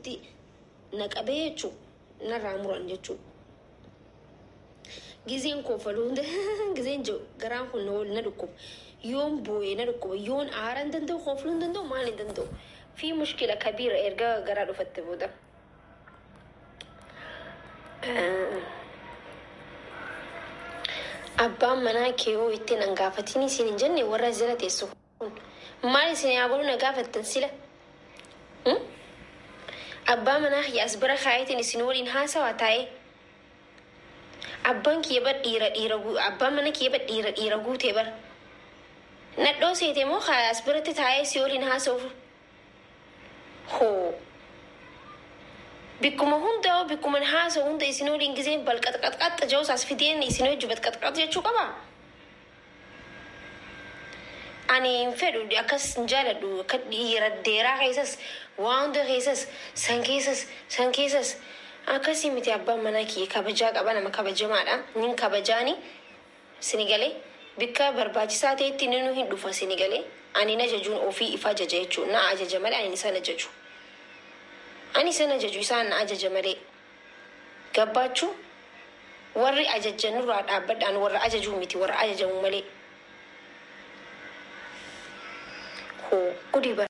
na qabee jechuun narraa muran jechuudha. Gizeen koofaluu hunda gizeen jiru garaan kun na na dhukkuba. Yoon boo'ee na dhukkuba. Yoon aara hin danda'u koofaluu hin danda'u maal hin danda'u. Fi mushkila kabiira erga garaa dhufatte booda. Abbaan manaa kee yoo ittiin an gaafatiin isin hin jenne warra jala teessu kun maal isin yaa godhu na gaafattan sila. Abbaa manaa yaas bira kaayetiin isin waliin haasawaa taa'ee. Abbaan kiyya bar dhiira dhiira abbaan mana kiyya bar dhiira dhiira guutee bar. Nadhoo seete moo yaas biratti taa'ee si waliin haasa'uuf. Hoo. Bikkuma hundaa bikkuma haasa'u hunda isin waliin giseen bal qaxqaxqaxa ja'us as fideen isin wajju bal qaxqaxa jechuu qaba. Ani hin fedhu akkas hin jaaladhu akka dhiira deeraa keessas waa hunda keessas san keessas san keessas akkasii miti abbaan manaa kiyya kabajaa qaba nama kabajamaadha. Nin kabajaani sinigalee bikka barbaachisaa ta'etti inni nu hin dhufa sinigalee ani na ajajuun ofii ifa ajaja jechuudha. Na ajaja malee ani isaan ajaju. Ani isaan ajaju isaan na ajaja malee. Gabbaachuu warri ajajan nurraa dhaabbadhaan warra ajajuu miti warra ajajamu malee. Hoo gudii bara.